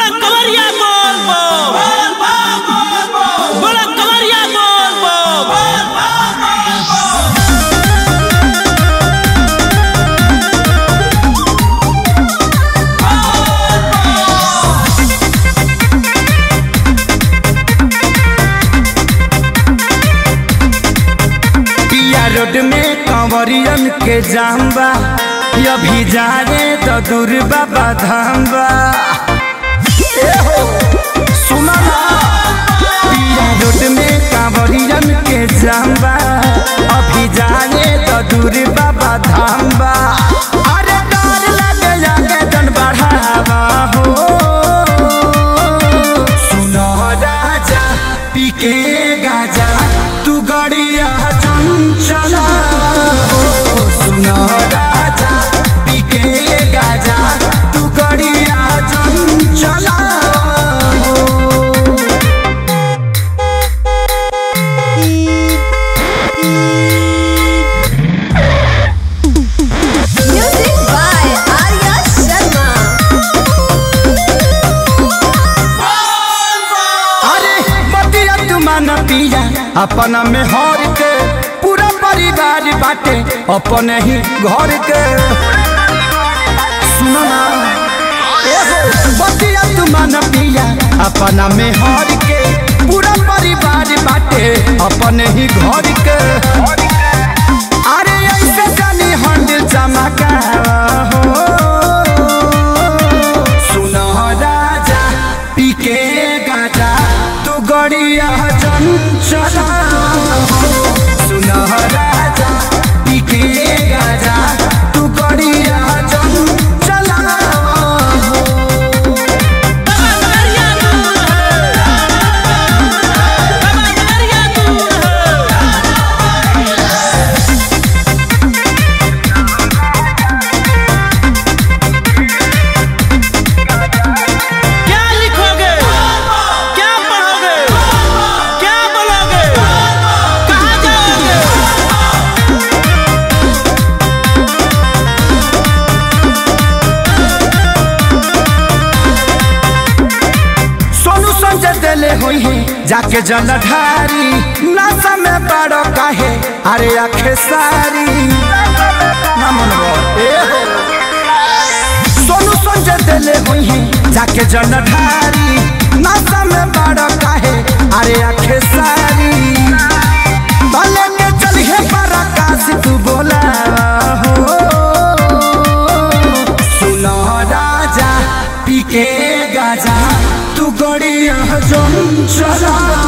बोला कवरिया बोल बोल बोला कवरिया बोल बोल पिया रोड में कंवरियन के जाम्बा अभी जा रे तो दूर बाबा धाम्बा ए हो, सुना ना पिया रोड में कंवरियन के जाम्बा अभी जा रे तो दूर बाबा धाम्बा अरे डर लगे जाके जन बढ़ावा हो सुनो राजा पीके गाजा तू गड़िया चंचला हो सुनो राजा पीके गाजा तू गड़िया चंचला हो Music by Arya Sharma. अरे बतिया तुमान पिया अपना में हर के पूरा परिवार बाटे अपने ही घर के सुनो ना एहो बतिया तुमान पिया अपना में हर के पूरा परिवार बाटे अपने ही घर के अरे ऐसे जानी हंड चमका हो सुनो राजा पीके गाजा तू गड़िया चंचला सुनो राजा पीके गाजा तू गड़िया चंचला बाबा कवरिया दूर है बाबा कवरिया दूर है क्या लिखोगे क्या पढ़ोगे क्या बोलोगे कहाँ जाओगे सोनू संजय दिले हुई है जाके जलधारी नशा में बड़ो काहे अरे आखे सारी ना मनवा, ए हो। सोनू संजय दिले हुई है जाके जलधारी नशा में बड़ो काहे अरे आखे सारी भले के चलिए पराकाश तू बोला हो सुनो राजा पीके गाजा तू गड़िया जो चला